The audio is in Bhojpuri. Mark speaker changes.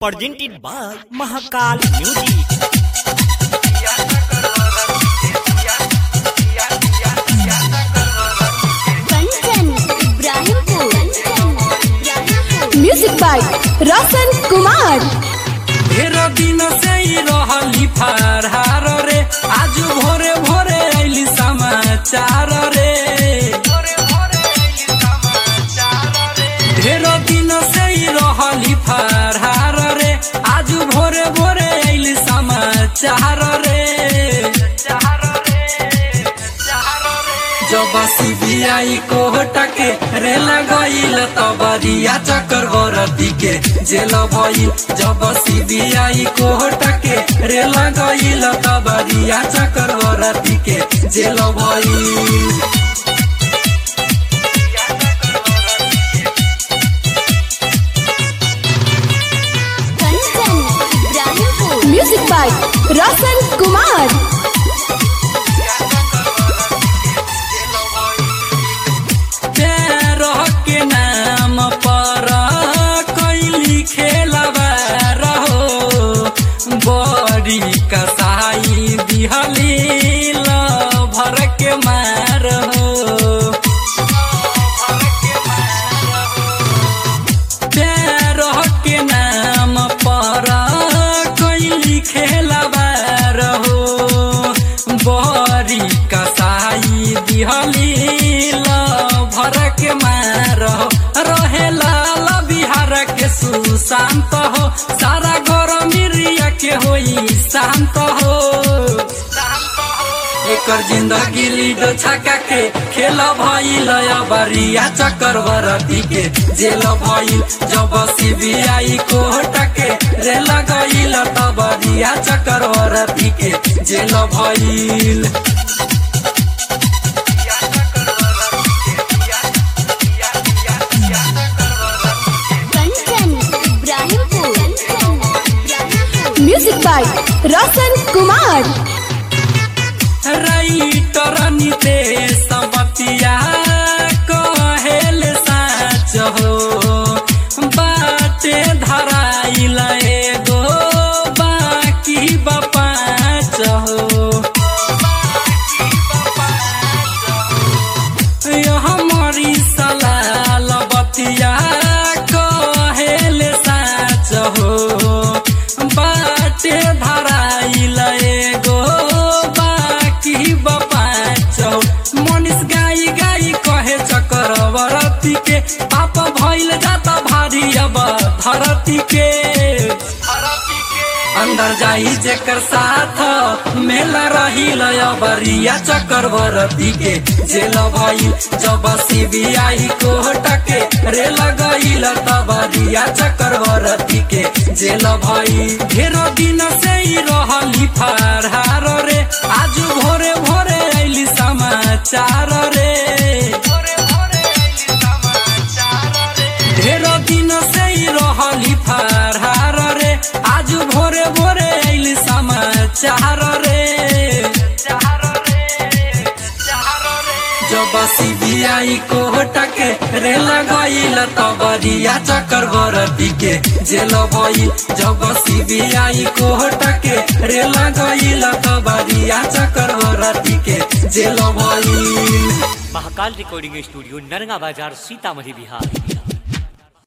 Speaker 1: presented by Mahakal Music.
Speaker 2: Kanchan Ibrahimpur music by Roshan Kumar
Speaker 3: ढेर दिन से ही रहली फरहार रे आज भोरे भोरे आइली समाचार रे ढेर दिन से ही रहली फरहार रे आज भोरे भोरे आइली समाचार रे जब सीबीआई कोर्ट के रेल गईल तबरिया चक्रवर्ती के जेल भइल जब सीबीआई कोर्ट के रेल गईल तबरिया चक्रवर्ती के जेल भइल
Speaker 2: कंचन इब्राहिमपुर म्यूजिक बाय रोशन कुमार
Speaker 3: प्यार के नाम पर कैली खेलबा रहो बड़ी कसाई दिहली भर के मार हो प्यार के नाम पर कैली खेलबा रहो बड़ी कसाई दिहली भर के मार हो रहे लाल बिहार के सुशांत हो सारा गरम मिरिया के होई शांत हो एकर जिंदगी लीडो छका के खेल भइल बरिया चक्रवर्ती के जेल भइल जब सीबीआई कोर्ट के रेल गइल तब बरिया चक्रवर्ती के जेल भइल
Speaker 2: Kanchan Ibrahimpur music by Roshan Kumar
Speaker 3: writer Nitesh बतिया कहेल साच हो बाटे धराइल एगो बाकी बपाच हो हमारी सलाल बतिया कहेल साच हो बाटे धराइल एगो बाकी बपाच हो मनीष गाई गाई कहे चक्रवर्ती के पाप भइल जाता भारी अब धरती के अंदर जाई जेकर साथ मेला रही बरिया चक्रवर्ती के जेल भइल जब सीबीआई कोर्ट के रेल गइल तबरिया चक्रवर्ती के जेल भइल ढेरो दिन से ही रहली फरहार रे आज भोरे भोरे आइली समाचार रे ढेरो दिन से ही रहली फरहार रे आज भोरे भोरे आइली समाचार रे जब सीबीआई कोर्ट के रेल गइल तबरिया चक्रवर्ती के जेल भइल जब सीबीआई कोर्ट के रेल गइल तबरिया चक्रवर्ती के जेल भइल
Speaker 1: महाकाल रिकॉर्डिंग स्टूडियो नरगा बाजार सीतामढ़ी बिहार